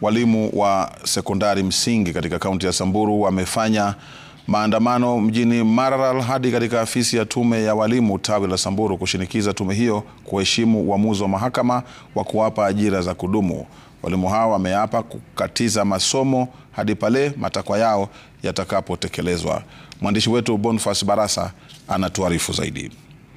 Walimu wa sekondari msingi katika kaunti ya Samburu wamefanya maandamano mjini Maralal hadi katika afisi ya tume ya walimu tawi la Samburu kushinikiza tume hiyo kuheshimu uamuzi wa mahakama wa kuwapa ajira za kudumu. Walimu hao wameapa kukatiza masomo hadi pale matakwa yao yatakapotekelezwa. Mwandishi wetu Boniface Barasa anatuarifu zaidi.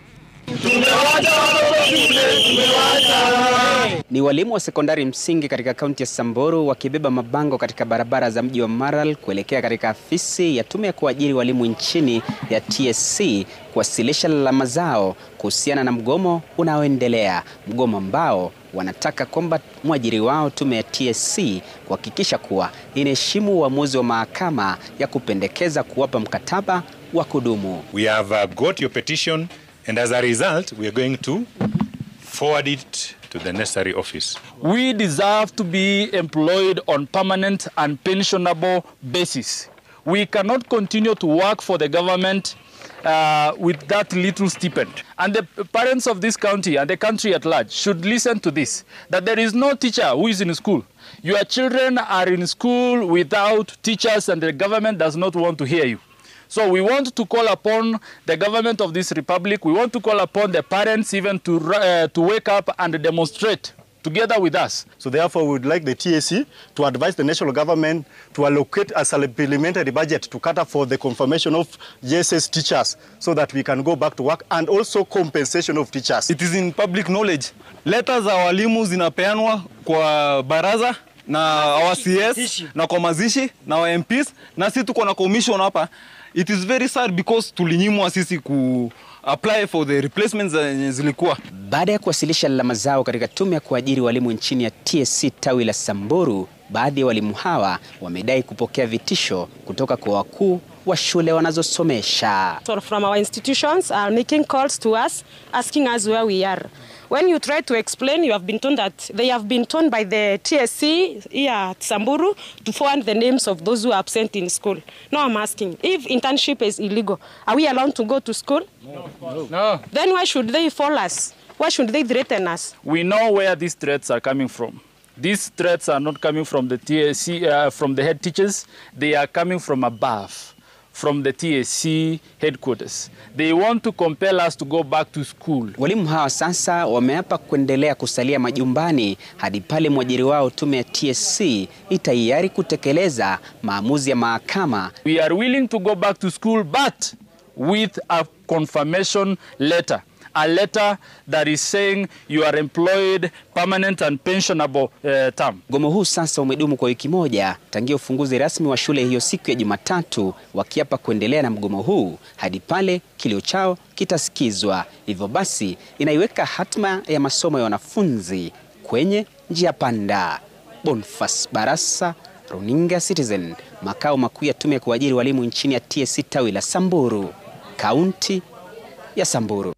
Ni walimu wa sekondari msingi katika kaunti ya Samburu wakibeba mabango katika barabara za mji wa Maralal kuelekea katika afisi ya tume ya kuajiri walimu nchini ya TSC kuwasilisha lalama zao kuhusiana na mgomo unaoendelea, mgomo ambao wanataka kwamba mwajiri wao tume ya TSC kuhakikisha kuwa inaheshimu uamuzi wa mahakama ya kupendekeza kuwapa mkataba wa kudumu. We have uh, got your petition and as a result we are going to forward it to the necessary office. We deserve to be employed on permanent and pensionable basis. We cannot continue to work for the government uh, with that little stipend. And the parents of this county and the country at large should listen to this, that there is no teacher who is in school. Your children are in school without teachers and the government does not want to hear you. So we want to call upon the government of this republic, we want to call upon the parents even to, uh, to wake up and demonstrate together with us. So therefore we would like the TSC to advise the national government to allocate a supplementary budget to cater for the confirmation of JSS teachers so that we can go back to work and also compensation of teachers. It is in public knowledge. Letter za walimu zinapeanwa kwa baraza na our CS na kwa mazishi na wa MPs na sisi tuko na commission hapa. It is very sad because tulinyimwa sisi ku apply for the replacements zenye zilikuwa. Baada ya kuwasilisha lalama zao katika tume ya kuajiri walimu nchini ya TSC tawi la Samburu, baadhi ya walimu hawa wamedai kupokea vitisho kutoka kwa wakuu wa shule wanazosomesha. So from our institutions are making calls to us asking us where we are. When you try to explain, you have been told that they have been told by the TSC here at Samburu to forward the names of those who are absent in school. Now I'm asking, if internship is illegal, are we allowed to go to school? No. no. Then why should they fall us? Why should they threaten us? We know where these threats are coming from. These threats are not coming from the TSC, uh, from the head teachers. They are coming from above, from the TSC headquarters. They want to compel us to go back to school. Walimu hawa sasa wameapa kuendelea kusalia majumbani hadi pale mwajiri wao tume ya TSC itayari kutekeleza maamuzi ya mahakama. We are willing to go back to school but with a confirmation letter. A letter that is saying you are employed permanent and pensionable uh, term. Mgomo huu sasa umedumu kwa wiki moja tangia ufunguzi rasmi wa shule hiyo siku ya Jumatatu, wakiapa kuendelea na mgomo huu hadi pale kilio chao kitasikizwa. Hivyo basi inaiweka hatma ya masomo ya wanafunzi kwenye njia panda. Boniface Barasa, Runinga Citizen, makao makuu ya tume ya kuajiri walimu nchini ya TSC tawi la Samburu, kaunti ya Samburu.